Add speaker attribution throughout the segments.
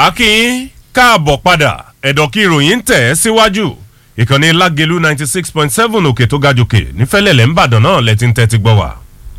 Speaker 1: akínyín káàbọ̀ padà ẹ̀dọ̀ kí ìròyìn ń tẹ̀ ẹ́ síwájú ìkànnì lágẹ̀lú ninety six point seven òkè tó ga jòkè nífẹ̀lẹ́lẹ̀ ńbàdàn náà lẹ́tí ń tẹ́tí gbọ́ wá.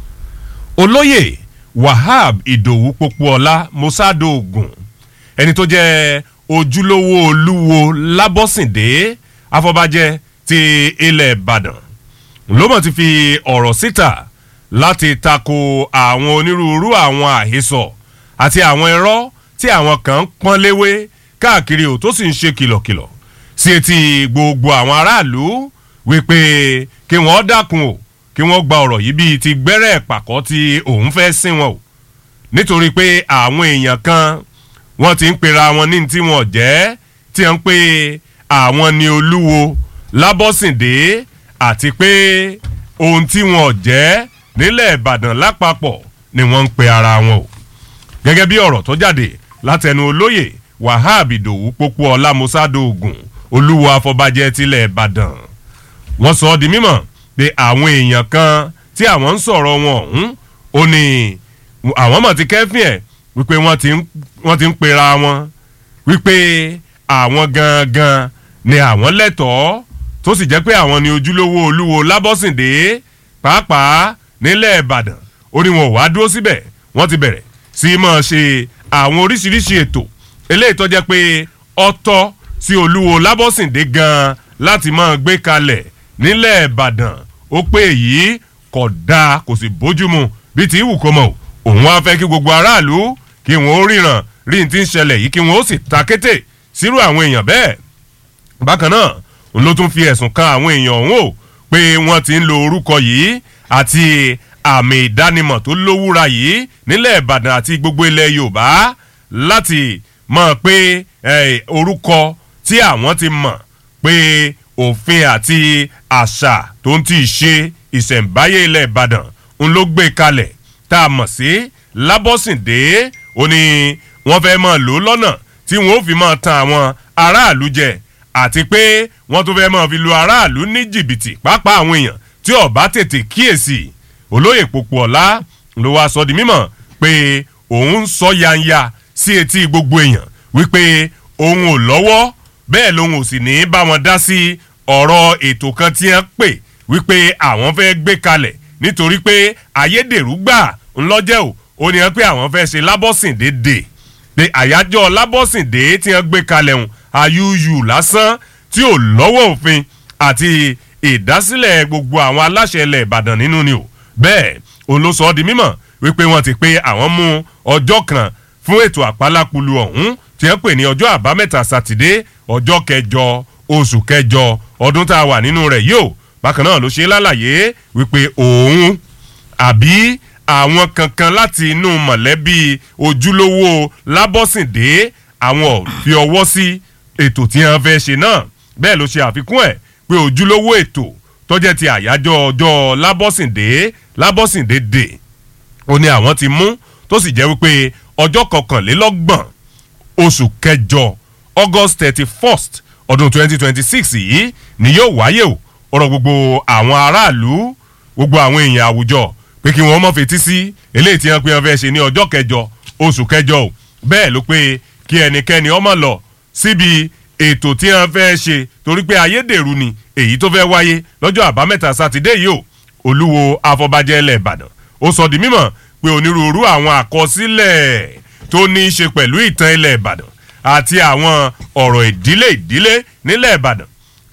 Speaker 1: olóyè wahab ìdòwú pópóọlá mosado ogun ẹni tó jẹ́ ojúlówó olúwo lábọ́sìndé afọbajẹ ti ilẹ̀ ìbàdàn ló mọ̀ ti fi ọ̀rọ̀ síta láti tako àwọn onírúurú àwọn àhesọ àti àwọn irọ́ tí àwọn kan ń pọ́n léwé káàkiri ò tó sì ń ṣe kìlọ̀kìlọ̀ sí etí gbogbo àwọn aráàlú wípé kí wọ́n dákun o kí wọ́n gba ọ̀rọ̀ yìí bíi ti gbẹ́rẹ́ pàkọ́ tí òun fẹ́ sìn wọn o nítorí pé àwọn èèyàn kan wọ́n ti ń pera wọn ní tí wọ́n jẹ́ tí wọ́n ń pè àwọn ni olúwo lábọ́sìndé àti pé ohun tí wọ́n jẹ́ nílẹ̀ ìbàdàn lápapọ̀ ni wọ́n ń pe ara wọn o gẹ́gẹ́ bí ọ̀rọ̀ tó jáde látẹnu olóyè wahab ìdòwú pópó ọlá musado ogun olúwo afọbajẹ tilẹ̀ ìbàdàn wọ́n sọ ọ́ di mímọ̀ pé àwọn èèyàn kan tí àwọn ń sọ̀rọ̀ wọn ọ̀hún ó ní àwọn mọ̀ ti kẹ́fìn ẹ̀ wípé wọ́n ti ń pera wọn wípé àwọn gangan ni àwọn lẹ́tọ̀ọ́ tó sì jẹ́ pé àwọn ni ojúlówó olúwo lábọ́sìndé pàápàá nílẹ̀ ìbàdàn ó ní wọn ò wá dúró síbẹ̀ wọ́n ti bẹ̀rẹ̀ sí máa ṣe àwọn oríṣiríṣi ètò eléyìí tó jẹ́ pé ọtọ́ sí olúwo lábọ́sìndé gan-an láti máa gbé kalẹ̀ nílẹ̀ ìbàdàn ó pé èyí kò dáa kò sì bójúmu bíi ti ìwù kó mọ̀ òun wá fẹ́ kí gbogbo aráàlú kí wọ́n ó ríran rí ní ti ń ṣẹlẹ̀ yìí kí wọ́n ó sì ta kété sírú àwọn èèyàn bẹ́ẹ̀ bákan náà òun ló tún fi ẹ̀sùn kan àwọn èèyàn ọ̀hún o pé wọ́n ti ń lo orúkọ yìí àti àmì ìdánimọ̀ tó lówúra yìí nílẹ̀ ìbàdàn àti gbogbo ilẹ̀ yorùbá láti mọ̀ pé orúkọ tí àwọn ti mọ̀ pé òfin àti àṣà tó ń tì í ṣe ìṣẹ̀ǹbáyé ilẹ̀ ìbàdàn ń ló gbé kalẹ̀ tá a mọ̀ sí lábọ́sìndé ó ní wọ́n fẹ́ mọ̀ lò lọ́nà tí wọ́n ó fi mọ̀ tan àwọn aráàlú jẹ àti pé wọ́n tún fẹ́ mọ̀ fi lu aráàlú ní jìbìtì pàápàá àwọn èèyàn tí ọba tètè kíyèsí olóyè pòpò ọ̀la ló wá sọ di mímọ̀ pé òun sọ yanya sí etí gbogbo èèyàn wípé òun ò lọ́wọ́ bẹ́ẹ̀ lòun ò sì ní bá wọn dá sí ọ̀rọ̀ ètò kan tí wọ́n pè wípé àwọn fẹ́ gbé kalẹ̀ nítorí pé ayédèrú gbà ńlọ́jẹ́ ò ó ní wọn pé àwọn fẹ́ ṣe lábọ́sìndé dè pé àyájọ́ lábọ́sìndé tí wọ́n gbé kalẹ̀ hùn ayúyù lásán tí ò lọ́wọ́ òfin àti ìdásílẹ̀ gbogbo àwọn aláṣẹ ilẹ̀ ìbàdàn nínú ni o bẹ́ẹ̀ òun ló sọ ọ́ di mímọ̀ wípé wọ́n ti pé àwọn mú ọjọ́ kan fún ètò àpálápulu ọ̀hún tí wọ́n pè ní ọjọ́ àbámẹ́ta sátidé ọjọ́ kẹjọ oṣù kẹjọ ọdún tá a wà nínú rẹ̀ yóò bákan náà ló ṣe lálàyé wípé òun àbí àwọn kankan láti inú mọ̀lẹ́bí ojúlówó lábọ́sìndé àwọn ò fi ọwọ́ sí ètò tí wọ́n fẹ́ ṣe náà bẹ́ẹ̀ ló ṣe àfikún ẹ̀ pé ojúlówó ètò tọ́jẹ́ ti àyájọ́ ọjọ́ lábọ́sìndé lábọ́sìndé dè ó ní àwọn ti mú tó sì jẹ́ wípé ọjọ́ kọkànlélọ́gbọ̀n oṣù kẹjọ august thirty first ọdún twenty twenty six yìí ni yóò wáyé o ọ̀rọ̀ gbogbo àwọn aráàlú gbogbo àwọn èèyàn àwùjọ pé kí wọ́n mọ̀ fetí sí eléyìí tí wọ́n pe wọ́n fẹ́ ṣe ní ọjọ́ kẹjọ oṣù kẹjọ o bẹ́ẹ̀ ló pé kí ẹnikẹ́ni ọmọ lọ síbi ètò tí wọ́n fẹ́ ṣe torí pé ayédèrú ni èyí tó fẹ́ wáyé lọ́jọ́ àbámẹ́ta sátidé yìí o olúwo afọbajẹ ilẹ̀ ìbàdàn ó sọ di mímọ̀ pé onírúurú àwọn àkọsílẹ̀ tó ní í ṣe pẹ̀lú ìtàn ilẹ̀ ìbàdàn àti àwọn ọ̀rọ̀ ìdílé ìdílé nílẹ̀ ìbàdàn